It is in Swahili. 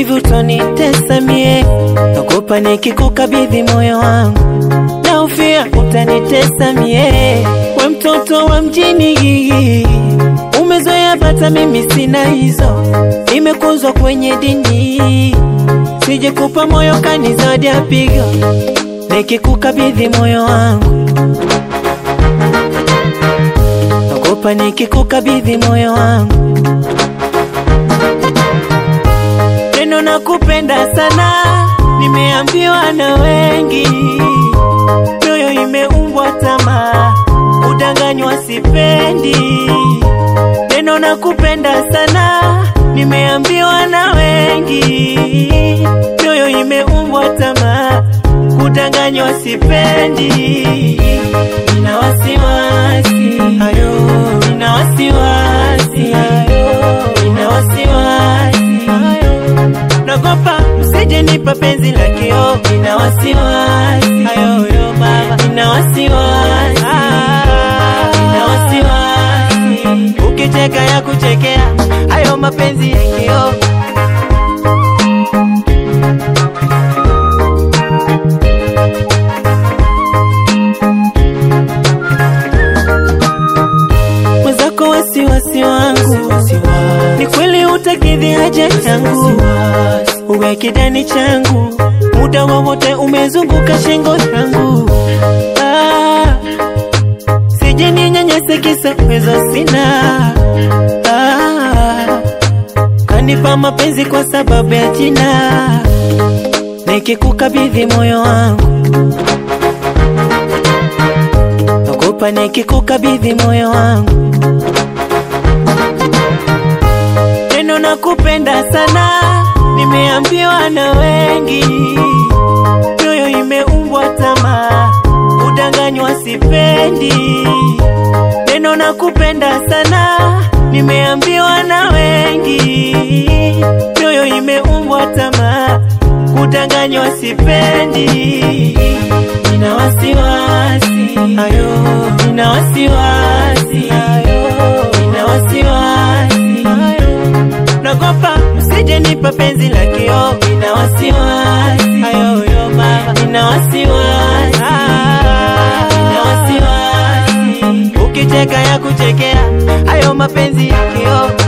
hivi utanitesa mie, naogopa nikikukabidhi moyo wangu, naufia utanitesa mie. We mtoto wa mjini, umezoea bata, mimi sina hizo, nimekuzwa kwenye dini, sije kupa moyo kanizadi apigo, nikikukabidhi moyo wangu naogopa nikikukabidhi moyo wangu, neno na kupenda sana, nimeambiwa na wengi, mioyo imeumbwa tamaa, udanganywa sipendi. Neno na kupenda sana, nimeambiwa na wengi, mioyo imeumbwa tamaa, kudanganywa sipendi. Nina wasiwasi ayo, nina wasiwasi ayo, nina wasiwasi ayo, nagopa msije nipa penzi la kio. Nina wasiwasi ayo yo baba, nina wasiwasi nina wasiwasi, ukicheka ya kuchekea hayo mapenzi ya kio. mwenzako wasiwasi wangu ni kweli utakidhi haja yangu uwe kidani changu muda wowote umezunguka shingo yangu ah, sije ninyanyase kisa uwezo sina ah, kanipa mapenzi kwa sababu ya jina nikikukabidhi moyo wangu naogopa nikikukabidhi moyo wangu neno na kupenda sana, nimeambiwa na wengi, mioyo imeumbwa tamaa, udanganywa sipendi. Neno na kupenda sana, nimeambiwa na wengi, mioyo imeumbwa tamaa, kudanganywa sipendi. Nina wasiwasi ayo, nina wasiwasi ayo, nina wasiwasi ayo nagopa msije nipa penzi la kio. Nina wasiwasi ayo yo baba, nina wasiwasi nina wasiwasi, ukicheka ya kuchekea hayo mapenzi ya kio.